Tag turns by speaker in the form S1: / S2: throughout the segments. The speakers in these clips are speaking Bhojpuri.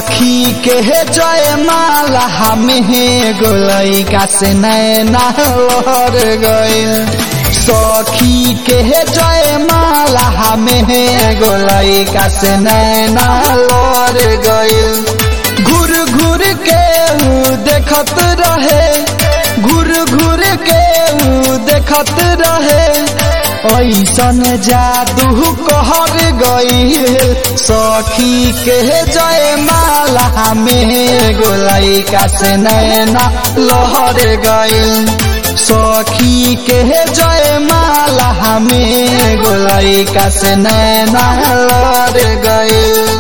S1: सखी के जय माला हमें गोलई का से नैना लहर गइल सखी के जय माला हमें गोलई का से नैना लहर गइल घूर घूर के ऊ देखत रहे घूर घूर के ऊ देखत रहे ऐसन जादू कहर गईल सखी के जय माला में गोलाई का से नैना लहर गईल सखी के जय माला में गोलाई का से नैना लहर गईल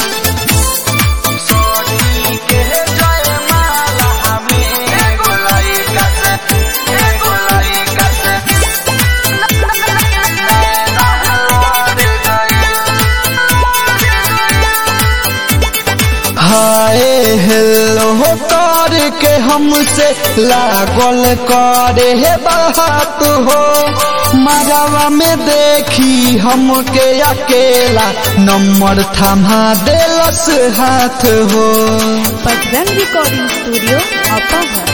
S1: हाय हेलो कर के हमसे लागल करे हे बात हो मरवा में देखी हमके अकेला नंबर थमा देलस हाथ हो
S2: बजरंग रिकॉर्डिंग स्टूडियो अपहर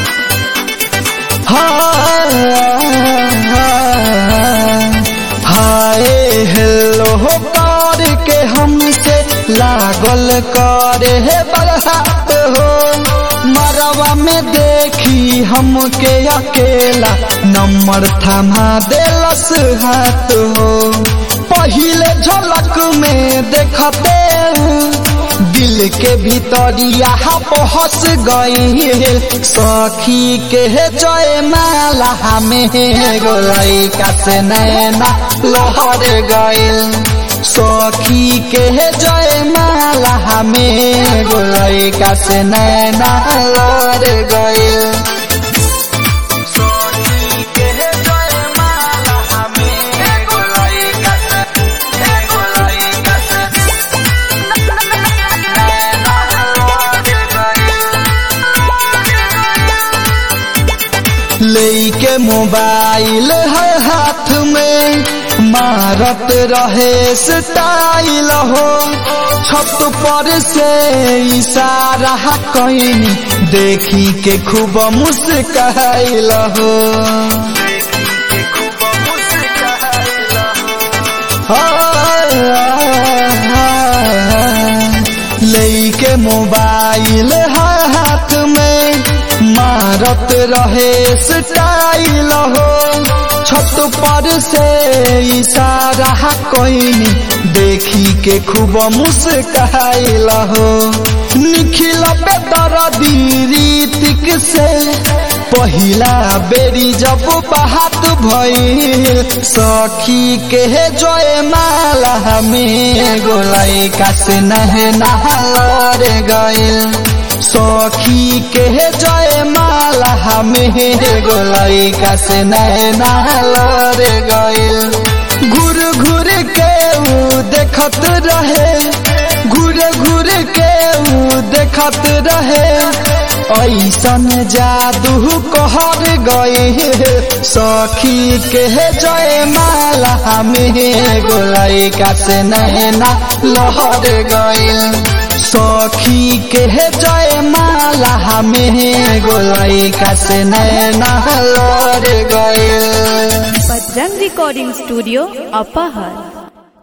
S1: हाय हेलो कर के हमसे लागल करे हे बरसात हो मरवा में देखी हमके अकेला नंबर थमा देलस हाथ हो पहिले झलक में देखते दिल के भीतरिया पहस गई सखी के जय माला में गोलई का से नैना लहर गइल सखी के जय माला में गोलई का से नैना लहर गइल लेके मोबाइल है हाथ में मारत रहे स्टाइल हो छत पर से इशारा कैनी देखी के खूब मुस्काइल हो लेके मोबाइल है हाथ में मारत रहे स्टाइल हो छत पर से इशारा कोइनी देखी के खूब मुस्काइल हो निखिल बेतर रीतिक से पहिला बेरी जब बात भइल सखी के जय माला में गोलाई का से नहना लड़ गइल सखी के जय माला में गोलाई का से नैना लड़ गइल घूर घूर के ऊ देखत रहे घूर घूर के ऊ देखत रहे ऐसन जादू कहर गए सखी के जय माला में गोलाई का से नैना लहर गइल सखी के जय माला में गोलाई का से नैना लड़ गइल
S2: बजरंग रिकॉर्डिंग स्टूडियो अपहर